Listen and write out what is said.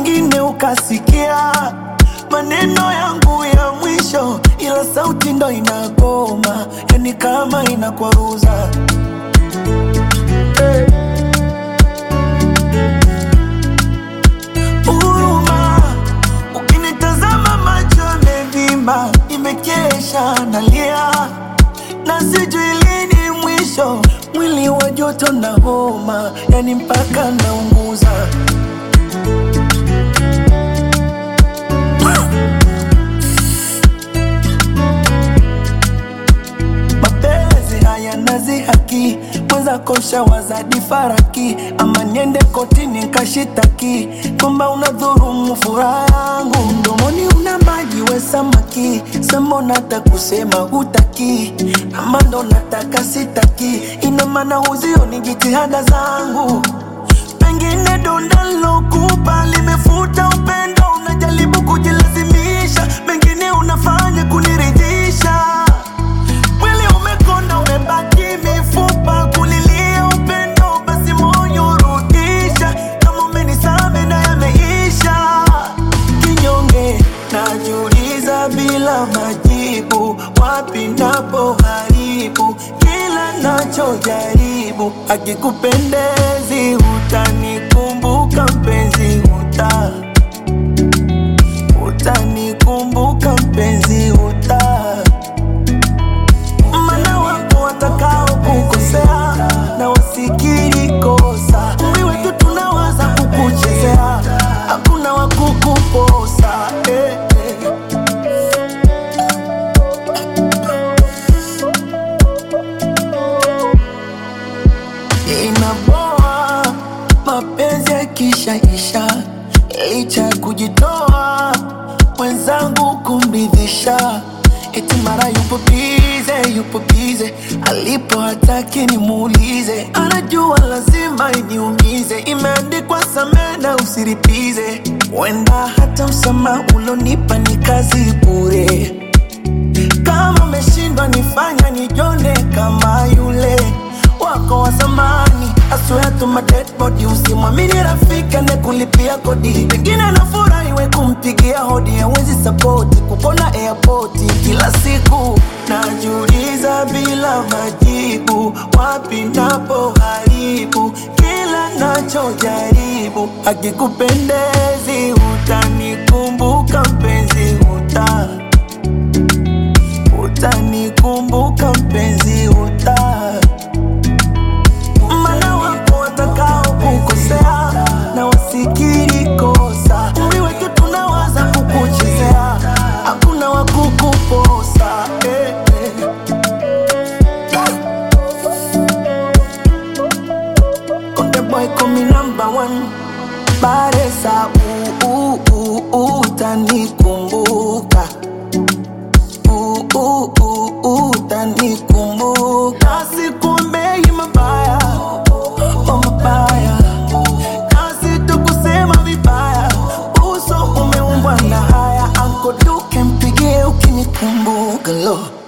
pengine ukasikia maneno yangu ya mwisho, ila sauti ndo inagoma, yani kama inakwaruza huruma. Ukinitazama macho yamevimba, nimekesha nalia na sijui lini mwisho, mwili wa joto na homa, yani mpaka naunguza. mapenzi haya nazi haki mweza kosha wazadi faraki ama niende kotini nkashitaki kwamba unadhurumu furaha yangu mdomoni una maji we samaki sema unata kusema hutaki ama ndo nataka sitaki ina maana huzioni jitihada zangu pengine donda lokupa limefuta upendo unajaribu kujilazimisha mengine unafanya kuniridhisha Mwili umekonda umebaki mifupa kulilia upendo, basi moyo urudisha. Kama umenisame na yameisha, kinyonge najiuliza bila majibu, wapi napo haribu kila nachojaribu. Akikupendezi utanikumbuka mpenzi, uta utanikumbuka mpenzi, uta mana wapo watakao kukosea na wasikiri kosa. Umri wetu tunawaza kukuchezea, hakuna wa kukuposa eh, eh. Inaboa mapenzi yakishaisha, licha ya kujitoa mwenzangu kumridhisha, eti mara yupo bize, yupo bize, alipo hataki nimuulize, anajua lazima iniumize, imeandikwa samehe na usiripize, wenda hata msamaha ulonipa ni kazi bure kama umeshindwa nifanya nijone kama yule wako wa zamani. I swear to my dead body, usimwamini rafiki anayekulipia kodi, pengine anafurahi we kumpigia hodi, hawezi sapoti kupona airport kila siku. Najiuliza bila majibu, wapi napo haribu kila nachojaribu. Akikupendezi utanikumbuka mpenzi, uta utanikumbuka mpenzi, uta mana wapo watakao kukosea na wasikiri kosa. Umri wetu tunawaza kukuchezea, hakuna wa kukuposa eh, eh. Konde boy call me number one Baresa u u u utanikumbuka u u u utanikumbuka Sikuombei mabaya oh mabaya Kazi tu kusema vibaya Uso umeumbwa na haya Anko Duke mpigie ukinikumbuka lo